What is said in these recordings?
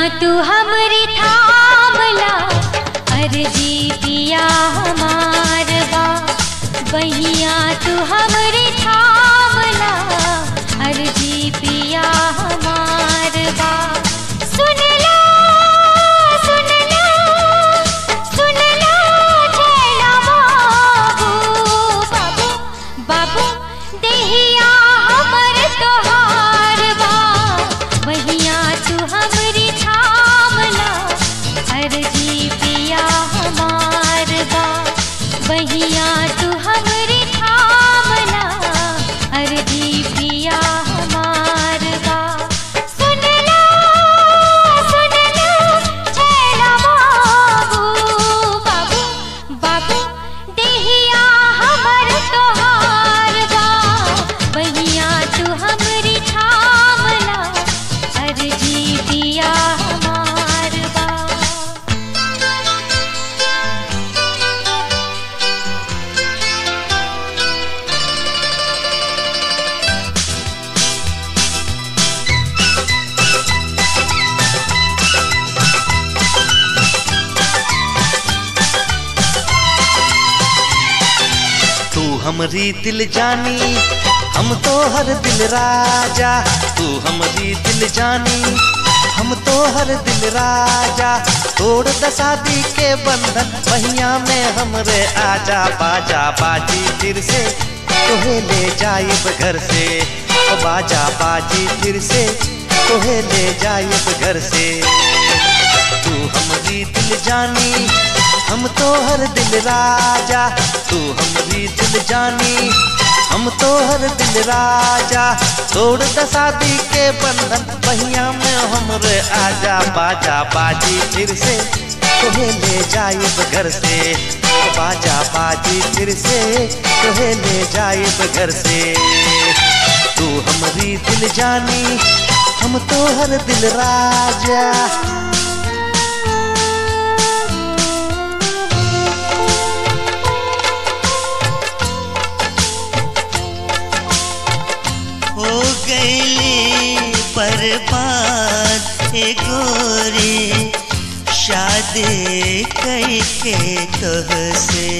तू हमरी थामला अर्जी पिया हमार बा बहिया तू हमरी थामला अर्जी पिया हमार बा सुन लो सुन लो सुन लो छैला बाबू बाबू बाबू देहिया हमर तोहार बा बहिया तू हमरी थामला अर्जी पिया हमार बा बहिया तू हमरी थामला अर्जी पिया हमार बा सुन लो सुन लो छैला बाबू बाबू बाबू देहिया हमर तोहार बा बहिया तू हमरी थामला अर्जी पिया हमार बा तू हमरी दिल जानी हम तो हर दिल राजा तू हमरी दिल जानी हम तो हर दिल राजा तोड़ दसादी के बंधन पहिया में हमरे आजा बाजा बाजी फिर से तोहे ले जाइब घर से ओ बाजा बाजी फिर से तोहे ले जाइब घर से तू हमरी दिल जानी हम तो हर दिल राजा तू हमरी दिल जानी हम तो हर दिल राजा तोड़ दसादी के बंधन पहिया में हमरे आजा बाजा बाजी फिर से तुम्हें ले जाइब घर से बाजा बाजी फिर से तुम्हें ले जाइब घर से तू हमरी दिल जानी हम तो हर दिल राजा हो गईली बर्बाद हे गोरी शादी कई के तह से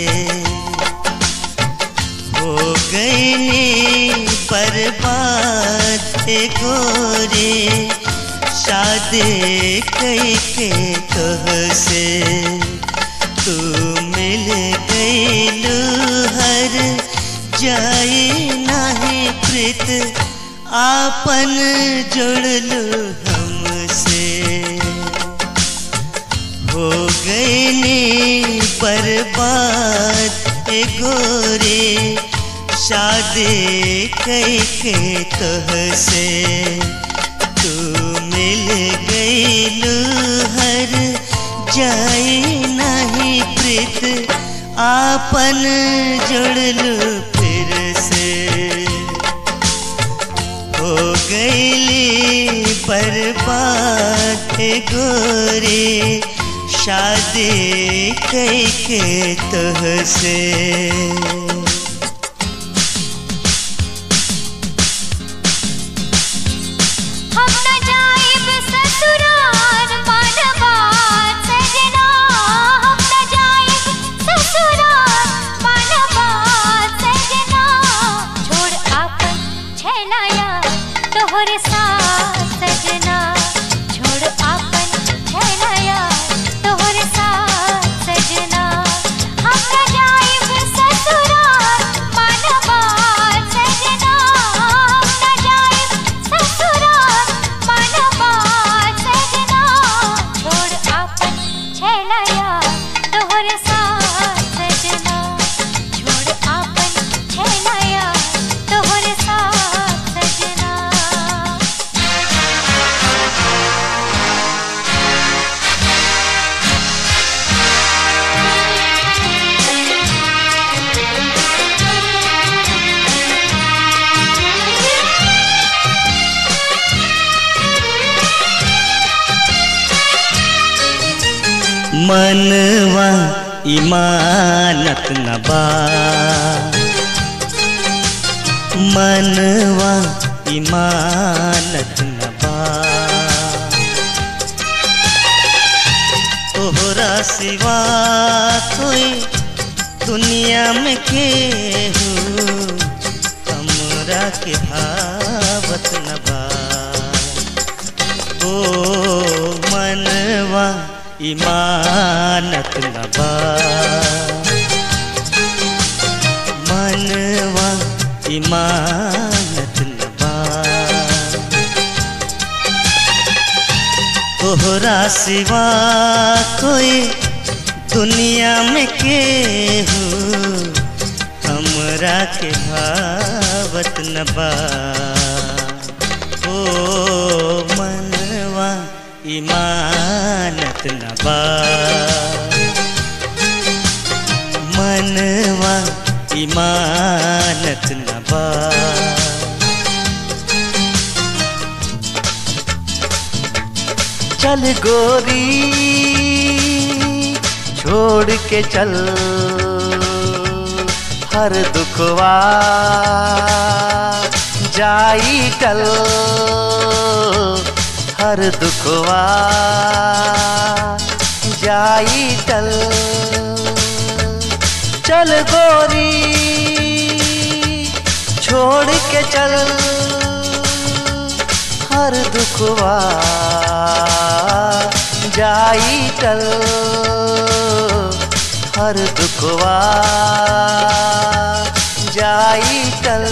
हो गईली बर्बाद हे गोरी शादी कई के तह से तू मिल गईलू हर जाए नाही प्रीत आपन जुड़लू हमसे हो गईनी बर्बाद ए गोरे शादी कई के तह से तू मिल गईलू हर जाए नहीं प्रीत आपन जुड़लू फिर से हो गईली बर्बाद गोरी शादी कई के तह से हम न जाइब ससुराल मानवात सजना हम न जाइब ससुराल मानवात सजना छोड़ आपन छैलाया तोहरे साथ सजना छोड़ आपन छैलाया तोहरे साथ सजना हम न जाइब ससुराल मानवात सजना हम न जाइब ससुराल मानवात सजना छोड़ आपन छैलाया तोहरे साथ सजना छोड़ आपन छैलाया तोहरे साथ सजना मनवा इमानत न बा मनवा इमानत न बा तोहरा सिवा कोई दुनिया में केहू हमरा के भावत न बा ओ मनवा इमानत न बा मनवा इमानत न बा तोहरा सिवा कोई दुनिया में केहू हमरा के भावत न बा ओ मनवा इमानत न बा मनवा इमानत न बा चल गोरी छोड़ के चल हर दुखवा जाई टल हर दुखवा जाई टल चल गोरी छोड़ के चल हर दुखवा जाई टल हर दुखवा जाई टल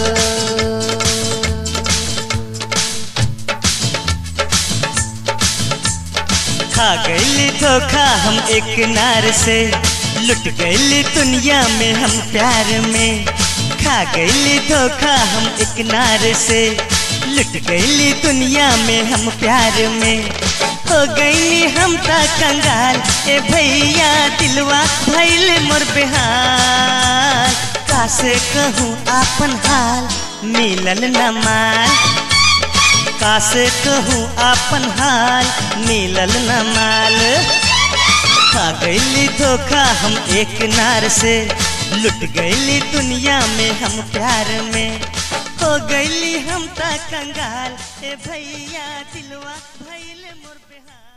खा गई धोखा हम एक नार से लुट गई दुनिया में हम प्यार में खा गई धोखा हम एक नार से लुट गई दुनिया में हम प्यार में हो गई हम ता कंगाल ए भैया दिलवा भैल मोर बेहाल कासे कहूँ आपन हाल मिलल न माल कासे कहूँ आपन हाल मिलल न माल खा गईली धोखा हम एक नार से लुट गईली दुनिया में हम प्यार में हो गईली हम ता कंगाल ए भैया दिलवा भैल मोर बेहाल